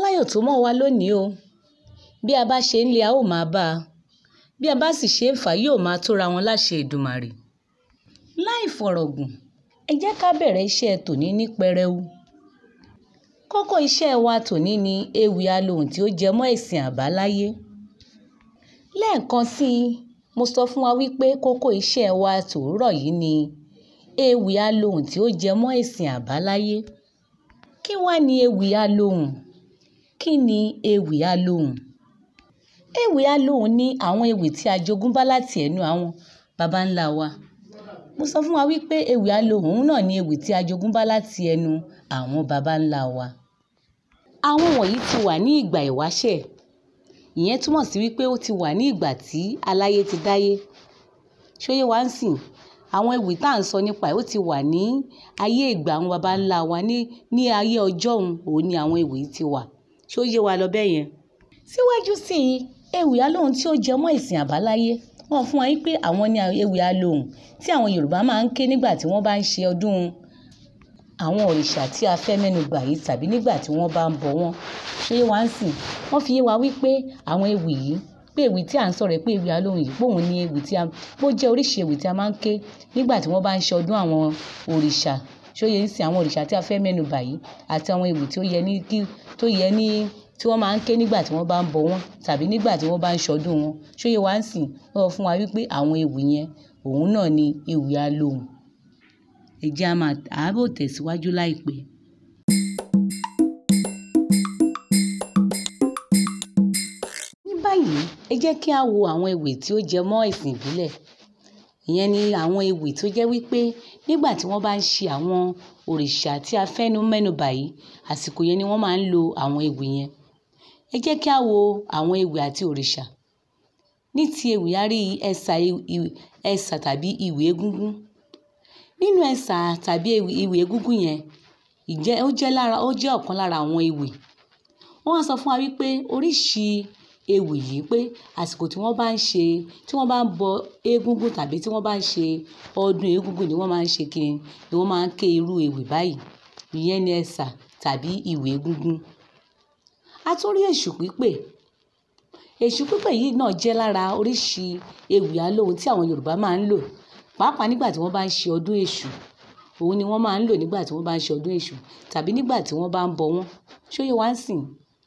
láyọ̀ tó mọ́ wa lónìí o bí a bá ṣe ń lé a ó máa bá a bí a bá sì ṣe ń fà á yóò máa tóra wọn láṣẹ Èdùmàrè láì fọ̀rọ̀gùn ẹ jẹ́ ká bẹ̀rẹ̀ iṣẹ́ tòní ní pẹrẹu kókó iṣẹ́ wa tòní ni ewì alohùn tí ó jẹ mọ́ ẹ̀sìn àbáláyé lẹ́ẹ̀kan sí i mo sọ fún wa wípé kókó iṣẹ́ wa tòórọ̀ yìí ni ewì alohùn tí ó jẹ mọ́ ẹ̀sìn àbáláyé kí wá ni ewì alohùn kí ni ewì alohùn ewì alohùn ni àwọn ewì tí a jogún bá láti ẹnu àwọn baba ńlá wa mo sọ fún wa wípé ewì alohùn náà ni ewì tí a jogún bá láti ẹnu àwọn baba ńlá wa àwọn wọ̀nyí ti wà ní ìgbà ìwáṣẹ̀ ìyẹn túmọ̀ sí wípé ó ti wà ní ìgbà tí aláyé ti dáyé ṣóyé wá ń sìn àwọn ewì tá à ń sọ nípa ẹ̀ ó ti wà ní ayé ìgbà àwọn baba ńlá wa ní ní ayé ọjọ́ òun òun ni àwọn ewì ti wà ṣó yé wa lọ bẹ́ẹ̀ yẹn. síwájú sí i ewì alohùn tí ó jẹ mọ́ ìsìn àbáláyé wọ́n fún wa wípé àwọn ní ewì alohùn tí àwọn Yorùbá máa ń ké nígbà tí wọ́n bá ń ṣe ọdún àwọn òrìṣà tí a fẹ́ mẹ́nu bà yìí tàbí nígbà tí wọ́n bá ń bọ wọ́n ṣé wá ń sìn wọ́n fi yé wa wípé àwọn ewì yìí pé ewì tí à ń sọ̀rọ̀ pé ewì alohùn yìí pòun ni ewì tí a bó jẹ́ oríṣi ewì tí a máa ń ké nígbà tí wọ́n bá ń ṣe ọdún àwọn òrìṣà ṣóyè ń sìn àwọn òrìṣà tí a fẹ́ mẹ́nu bà yìí àti àwọn ewì tí ó yẹ ní kí tó yẹ ní tí wọ́n máa ń ké nígbà tí wọ́n bá ń bọ wọ́n tàbí nígbà tí wọ́n bá ń ṣọdún wọn ṣóyè wá ń sìn wọ́n sọ fún wa wípé àwọn ewì yẹn òun náà ni ewì alohùn ẹ jẹ́ a máa àábò tẹ̀síwájú láìpẹ́. ní báyìí ẹ jẹ́ kí a wo àwọn ewì tí ó jẹ mọ́ ìsìn ìbílẹ̀ ìyẹn ni àwọn ewì tó jẹ́ wípé nígbà tí wọ́n bá ń ṣe àwọn òrìṣà tí a fẹ́nu mẹ́nu bà yìí àsìkò yẹn ni wọ́n máa ń lo àwọn ewì yẹn ẹ jẹ́ kí a wo àwọn ewì àti òrìṣà ní ti ewì a rí ẹsà ẹsà tàbí ìwì egúngún nínú ẹsà tàbí ìwì egúngún yẹn ìjẹ́ ó jẹ́ lára ó jẹ́ ọ̀kan lára àwọn ewì wọ́n wá sọ fún wa wípé oríṣi ewì yìí pé àsìkò tí wọ́n bá ń ṣe tí wọ́n bá ń bọ egúngún tàbí tí wọ́n bá ń ṣe ọdún egúngún ni wọ́n máa ń ṣe kiri ni wọ́n máa ń ké irú ewì báyìí ìyẹn ni ẹsà tàbí ìwì egúngún a tún rí èṣù pípè èṣù pípè yìí náà jẹ́ lára oríṣi ewì alohùn tí àwọn Yorùbá máa ń lò pàápàá nígbà tí wọ́n bá ń ṣe ọdún èṣù òun ni wọ́n máa ń lò nígbà tí wọ́n bá ń ṣe ọdún èṣù tàbí nígbà tí wọ́n bá ń bọ wọ́n ṣóyè wá ń sìn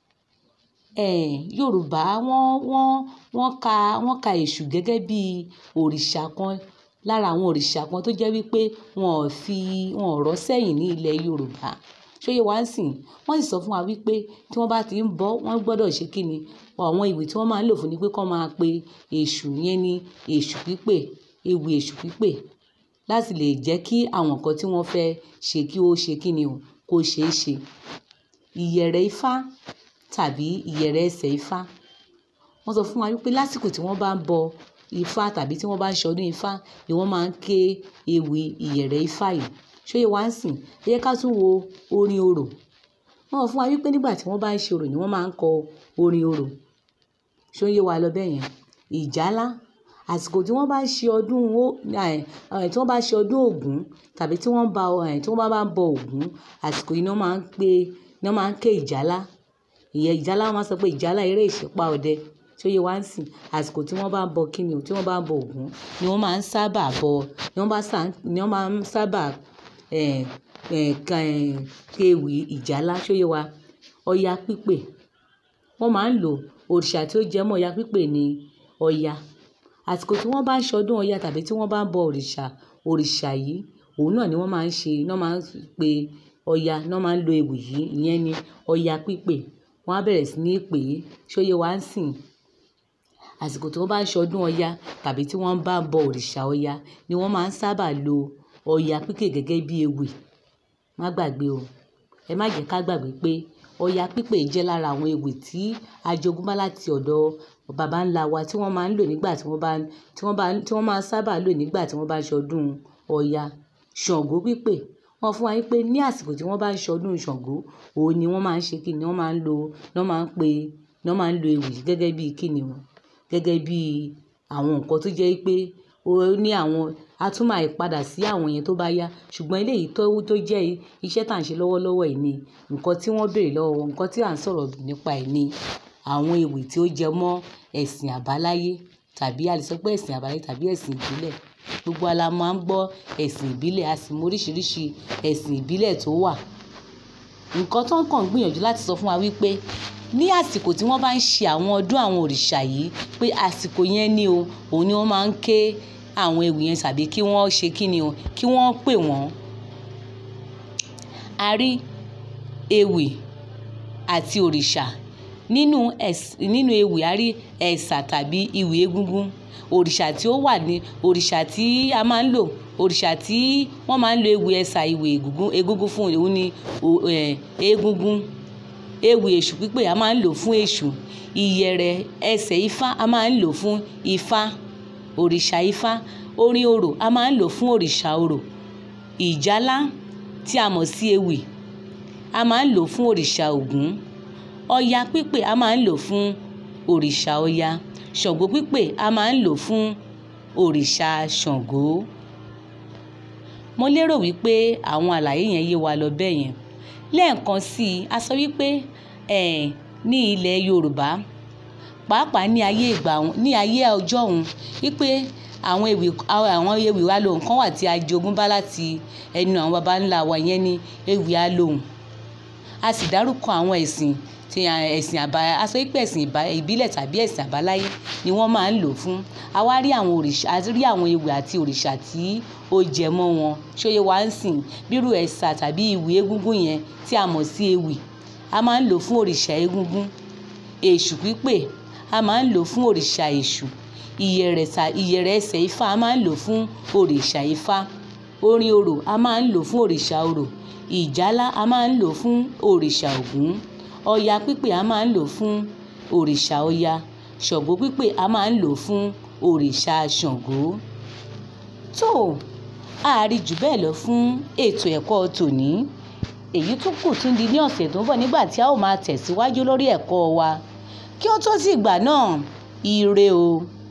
Yorùbá wọ́n wọ́n wọ́n ka wọ́n ka èṣù gẹ́gẹ́ bí òrìṣà kan lára àwọn òrìṣà kan tó jẹ́ wípé wọn ò fi wọn ò rọ́ sẹ́yìn ní ilẹ̀ Yorùbá ṣóyè wá ń sìn wọ́n sì sọ fún wa wípé tí wọ́n bá ti ń bọ wọ́n gbọ́dọ̀ ṣe kí ni àwọn ìwé tí wọ́n máa ń lò fún ni pé kọ́ máa pe èṣù yẹn ní èṣù pípè ewì èṣù pípè láti lè jẹ́ kí àwọn nǹkan tí wọ́n fẹ́ ṣe kí ó ṣe kí ni o kó ṣeé ṣe ìyẹ̀rẹ̀ ifá tàbí ìyẹ̀rẹ̀ ẹsẹ̀ ifá wọ́n sọ fún wa wípé lásìkò tí wọ́n bá ń bọ ifá tàbí tí wọ́n bá ń ṣe ọdún ifá ni wọ́n máa ń ké ewì ìyẹ̀rẹ̀ ifá yìí ṣóyè wá ń sìn ẹ jẹ́ ká tún wo orin orò wọ́n sọ fún wa wípé nígbà tí wọ́n bá ń ṣe orò ni wọ́n máa ń kọ orin orò ṣóyè wa lọ bẹ́ẹ̀ yẹn ìjálá àsìkò tí wọ́n bá ń ṣe ọdún tí wọ́n bá ṣe ọdún Ògún tàbí tí wọ́n bá tí wọ́n bá ń bọ Ògún àsìkò yìí ni wọ́n máa ń pè ni wọ́n máa ń ké ìjálá ìyẹn ìjálá wọ́n máa sọ pé ìjálá eré ìṣípá ọdẹ tí ó yẹ wá ń sìn àsìkò tí wọ́n bá ń bọ kíni o tí wọ́n bá ń bọ Ògún ni wọ́n máa ń sábà bọ ni wọ́n bá ni wọ́n máa ń sábà kéwì ìjálá tí ó yẹ wa Ọya pípè wọ́n máa ń lò òrìṣà tí ó jẹ mọ́ Ọya pípè ni Ọya àsìkò tí wọ́n bá ń ṣọdún Ọya tàbí tí wọ́n bá ń bọ òrìṣà òrìṣà yìí òun náà ni wọ́n máa ń ṣe náà máa ń pe Ọya náà máa ń lo ewì yìí ìyẹn ni Ọya pípè wọ́n á bẹ̀rẹ̀ sí ní pè é ṣóyè wá ń sìn àsìkò tí wọ́n bá ń ṣọdún Ọya tàbí tí wọ́n bá ń bọ òrìṣà Ọya ni wọ́n máa ń sábà lo Ọya pípè gẹ́gẹ́ bí ewì má gbàgbé o ẹ má jẹ́ ká gbàgbé pé Ọya pípè jẹ́ lára àwọn ewì tí a jogún bá láti ọ̀dọ̀ baba ńlá wa tí wọ́n máa ń lò nígbà tí wọ́n bá tí wọ́n bá tí wọ́n máa ń sábà lò nígbà tí wọ́n bá ń ṣọdún Ọya Ṣàngó pípè wọ́n fún wa wípé ní àsìkò tí wọ́n bá ń ṣọdún Ṣàngó òun ni wọ́n máa ń ṣe kí ni wọ́n máa ń lo wọ́n máa ń pe wọ́n máa ń lo ewì gẹ́gẹ́ bí kí ni o gẹ́gẹ́ bí àwọn nǹkan tó jẹ́ pé ó ní àwọn a tún máa padà sí àwọn yẹn tó bá yá ṣùgbọ́n eléyìí tó tó jẹ́ iṣẹ́ tá à ń ṣe lọ́wọ́lọ́wọ́ yìí ni nǹkan tí wọ́n béèrè lọ́wọ́ wọn nǹkan tí à ń sọ̀rọ̀ nípa ẹ̀ ni àwọn ewì tí ó jẹ mọ́ ẹ̀sìn àbáláyé tàbí a lè sọ pé ẹ̀sìn àbáláyé tàbí ẹ̀sìn ìbílẹ̀ gbogbo wa la máa ń gbọ́ ẹ̀sìn ìbílẹ̀ a sì mọ oríṣiríṣi ẹ̀sìn ìbílẹ̀ tó wà nǹkan tó ń kàn gbìyànjú láti sọ fún wa wípé ní àsìkò tí wọ́n bá ń ṣe àwọn ọdún àwọn òrìṣà yìí pé àsìkò yẹn ni o òun ni wọ́n máa ń ké àwọn ewì yẹn tàbí kí wọ́n ṣe kí ni o kí wọ́n pè wọ́n. a rí ewì àti òrìṣà nínú nínú ewì a rí ẹ̀sà tàbí ìwì egúngún òrìṣà tí ó wà ní òrìṣà tí a máa ń lò òrìṣà tí wọ́n máa ń lo ewì ẹ̀sà ìwì egúngún fún òun ni egúngún ewì èṣù pípè a máa ń lò fún èṣù ìyẹ̀rẹ̀ ẹsẹ̀ ifá a máa ń lò fún ifá òrìṣà ifá orin orò a máa ń lò fún òrìṣà orò ìjálá tí a mọ̀ sí ewì a máa ń lò fún òrìṣà ògún ọya pípè a máa ń lò fún òrìṣà ọya ṣàngó pípè a máa ń lò fún òrìṣà ṣàngó mo lérò wípé àwọn àlàyé yẹn yé wa lọ bẹ́ẹ̀ yẹn lẹ́ẹ̀kan sí i a sọ wípé ẹ̀ ní ilẹ̀ yorùbá pàápàá ní ayé ìgbà ní ayé ọjọ́ òun wípé àwọn ewì àwọn ewì alohùn kan wà tí a jogún bá láti ẹnu àwọn baba ńlá wa yẹn ní ewì alohùn a sì dárúkọ àwọn ẹ̀sìn tí ẹ̀sìn àbá a sọ wípé ẹ̀sìn ìbílẹ̀ tàbí ẹ̀sìn àbáláyé ni wọ́n máa ń lò fún a wá rí àwọn òrìṣà a rí àwọn ewì àti òrìṣà tí ó jẹ mọ́ wọn ṣóyè wá ń sìn bírú ẹ̀sà tàbí ìwì egúngún yẹn tí a mọ̀ sí ewì a máa ń lò fún òrìṣà egúngún èṣù pípè a máa ń lò fún òrìṣà èṣù ìyẹ̀rẹ̀ ẹsẹ̀ ifá a máa ń lò fún òrìṣà ifá orin orò a máa ń lò fún òrìṣà orò ìjálá a máa ń lò fún òrìṣà ògún ọya pípè a máa ń lò fún òrìṣà ọya ṣàngó pípè a máa ń lò fún òrìṣà ṣàngó tó a rí jù bẹ́ẹ̀ lọ fún ètò ẹ̀kọ́ tòní èyí tó kù tún di ní ọ̀sẹ̀ tó ń bọ̀ nígbà tí a ó máa tẹ̀síwájú lórí ẹ̀kọ́ wa kí ó tó sì gbà náà ire o.